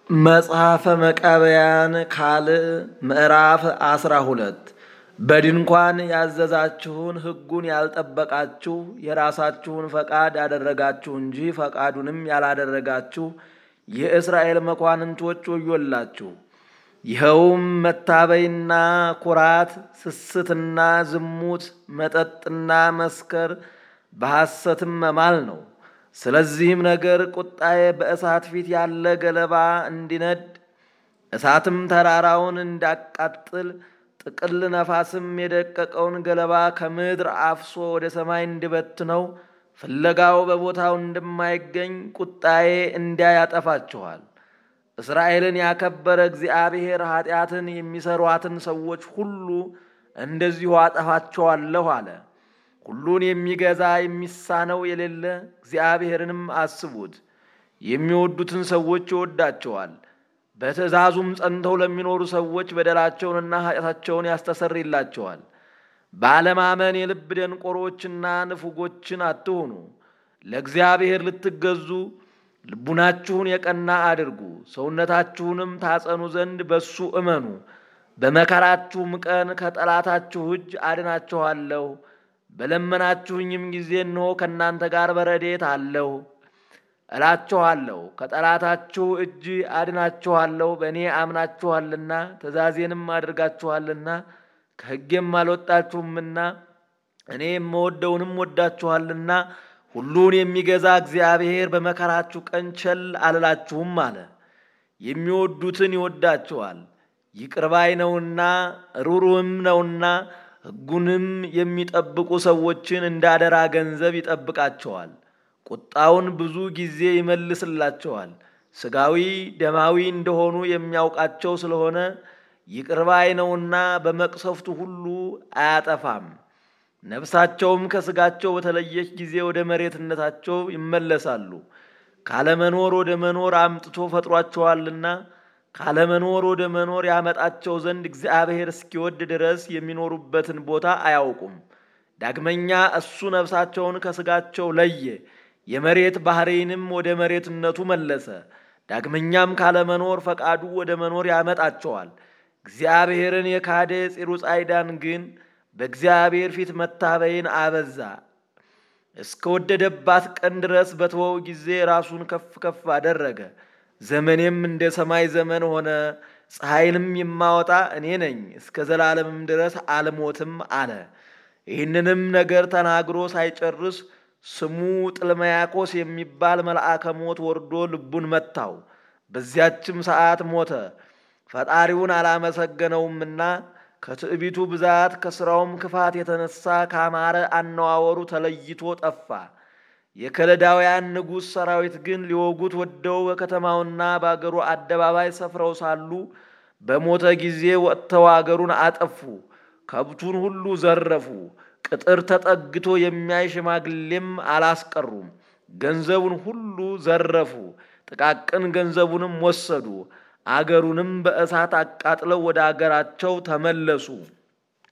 መጽሐፈ መቃብያን ካልዕ ምዕራፍ አስራ ሁለት በድንኳን ያዘዛችሁን ሕጉን ያልጠበቃችሁ የራሳችሁን ፈቃድ ያደረጋችሁ እንጂ ፈቃዱንም ያላደረጋችሁ የእስራኤል መኳንንቶች ወዮላችሁ። ይኸውም መታበይና ኩራት፣ ስስትና ዝሙት፣ መጠጥና መስከር፣ በሐሰትም መማል ነው። ስለዚህም ነገር ቁጣዬ በእሳት ፊት ያለ ገለባ እንዲነድ እሳትም ተራራውን እንዳቃጥል ጥቅል ነፋስም የደቀቀውን ገለባ ከምድር አፍሶ ወደ ሰማይ እንዲበትነው ፍለጋው በቦታው እንደማይገኝ ቁጣዬ እንዲያ ያጠፋችኋል። እስራኤልን ያከበረ እግዚአብሔር ኃጢአትን የሚሰሯትን ሰዎች ሁሉ እንደዚሁ አጠፋቸዋለሁ አለ። ሁሉን የሚገዛ የሚሳነው የሌለ እግዚአብሔርንም አስቡት። የሚወዱትን ሰዎች ይወዳቸዋል። በትእዛዙም ጸንተው ለሚኖሩ ሰዎች በደላቸውንና ኃጢአታቸውን ያስተሰርይላቸዋል። ባለማመን የልብ ደንቆሮችና ንፉጎችን አትሁኑ። ለእግዚአብሔር ልትገዙ ልቡናችሁን የቀና አድርጉ። ሰውነታችሁንም ታጸኑ ዘንድ በሱ እመኑ። በመከራችሁም ቀን ከጠላታችሁ እጅ አድናችኋለሁ። በለመናችሁኝም ጊዜ እነሆ ከእናንተ ጋር በረድኤት አለሁ እላችኋለሁ። ከጠላታችሁ እጅ አድናችኋለሁ። በእኔ አምናችኋልና ትእዛዜንም አድርጋችኋልና ከሕጌም አልወጣችሁምና እኔ የምወደውንም ወዳችኋልና ሁሉን የሚገዛ እግዚአብሔር በመከራችሁ ቀን ቸል አልላችሁም አለ። የሚወዱትን ይወዳቸዋል፣ ይቅር ባይ ነውና ሩሩህም ነውና ሕጉንም የሚጠብቁ ሰዎችን እንዳደራ ገንዘብ ይጠብቃቸዋል። ቁጣውን ብዙ ጊዜ ይመልስላቸዋል። ሥጋዊ ደማዊ እንደሆኑ የሚያውቃቸው ስለሆነ ይቅር ባይ ነውና በመቅሰፍቱ ሁሉ አያጠፋም። ነፍሳቸውም ከሥጋቸው በተለየች ጊዜ ወደ መሬትነታቸው ይመለሳሉ። ካለመኖር ወደ መኖር አምጥቶ ፈጥሯቸዋልና ካለመኖር ወደ መኖር ያመጣቸው ዘንድ እግዚአብሔር እስኪወድ ድረስ የሚኖሩበትን ቦታ አያውቁም። ዳግመኛ እሱ ነፍሳቸውን ከሥጋቸው ለየ፣ የመሬት ባሕርይንም ወደ መሬትነቱ መለሰ። ዳግመኛም ካለመኖር ፈቃዱ ወደ መኖር ያመጣቸዋል። እግዚአብሔርን የካደ ፂሩጻይዳን ግን በእግዚአብሔር ፊት መታበይን አበዛ። እስከወደደባት ቀን ድረስ በተወው ጊዜ ራሱን ከፍ ከፍ አደረገ። ዘመኔም እንደ ሰማይ ዘመን ሆነ፣ ፀሐይንም የማወጣ እኔ ነኝ፣ እስከ ዘላለምም ድረስ አልሞትም አለ። ይህንንም ነገር ተናግሮ ሳይጨርስ ስሙ ጥልመያቆስ የሚባል መልአከ ሞት ወርዶ ልቡን መታው። በዚያችም ሰዓት ሞተ። ፈጣሪውን አላመሰገነውምና ከትዕቢቱ ብዛት ከሥራውም ክፋት የተነሳ ካማረ አነዋወሩ ተለይቶ ጠፋ። የከለዳውያን ንጉሥ ሰራዊት ግን ሊወጉት ወደው በከተማውና በአገሩ አደባባይ ሰፍረው ሳሉ በሞተ ጊዜ ወጥተው አገሩን አጠፉ። ከብቱን ሁሉ ዘረፉ። ቅጥር ተጠግቶ የሚያይ ሽማግሌም አላስቀሩም። ገንዘቡን ሁሉ ዘረፉ። ጥቃቅን ገንዘቡንም ወሰዱ። አገሩንም በእሳት አቃጥለው ወደ አገራቸው ተመለሱ።